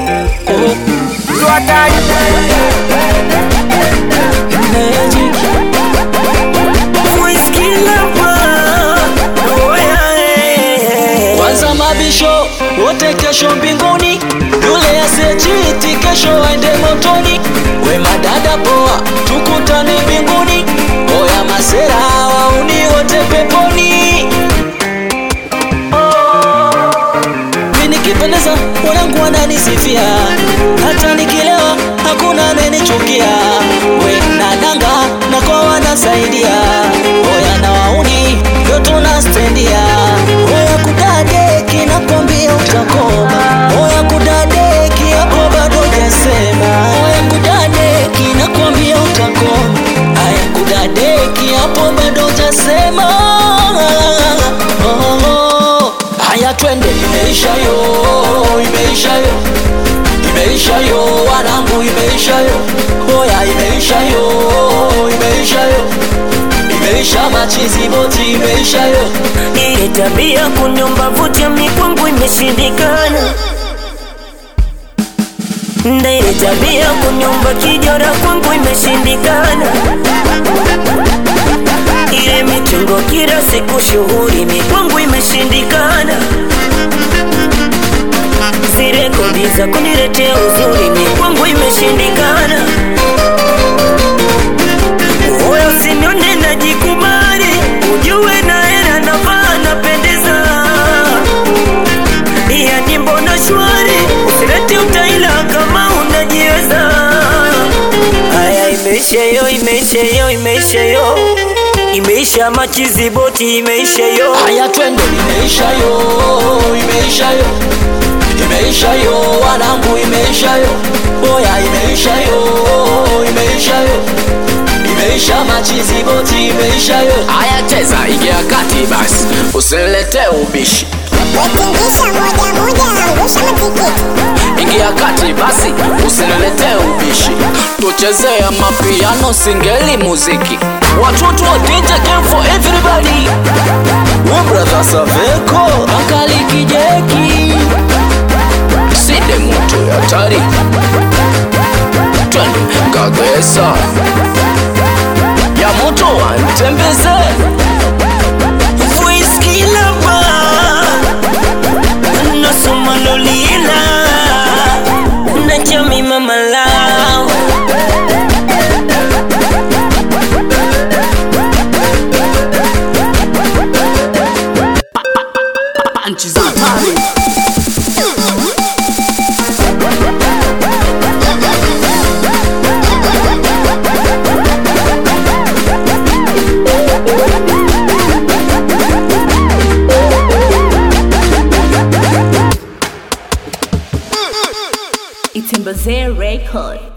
oh. Magic. Whiskey lover. Oh, yeah, yeah. Kwanza mabisho wote kesho mbinguni, yule asiyechiti kesho aende motoni. We madada poa, tukutane mbinguni. Oya masera wauni wote peponi. Mimi nikipendeza wanangu wananisifia, hata nikilewa hakuna anayenichukia. We nadanga na kwa wanasaidia, oya na wauni ndio tunastendia. Oya kudadeki nakwambia utakoma, oya kudadeki hapo bado hujasema. Oya kudadeki nakwambia utakoma, aya kudadeki hapo bado hujasema. Oh, oh. Haya twende, imeisha yo, imeisha yo, imeisha yo, wanangu, imeisha yo, oya, imeisha yo, imeisha yo, imeisha machizi boti, imeisha yo. Ile tabia kunyomba vuta mikwangu imeshindikana. Na ile tabia kunyomba kijora kwangu imeshindikana. Ile mitungo kila siku shughuli mikwangu imeshindikana. Zile kodi za kuniletea uzuri mikwangu imeshindikana. Oya usinione najikubali, ujue na hela navaa napendeza. Yani mbona shwari, usilete utaila kama unajiweza. Haya, imeisha yo, imeisha yo, imeisha yo, imeisha machizi boti, imeisha yo. Haya twende, imeisha yo, imeisha yo, imeisha yo, wanangu, imeisha yo, oya, imeisha yo, imeisha yo, imeisha machizi boti, imeisha yo. Haya cheza, ingia kati basi, usilete ubishi. Wetingisha moja moja, angusha matikiti. Ingia kati basi, usilete ubishi. Tuchezee mapiano, singeli, muziki. Watoto wa DJ game for everybody. We brother Saveko, Akali Kijeki, Side moto ya hatari. Twende Kagesa. Ya moto wantembeze. Whiskey lover, nasoma lolila, najami mama lao. Nchi za hatari. Itembeze Record.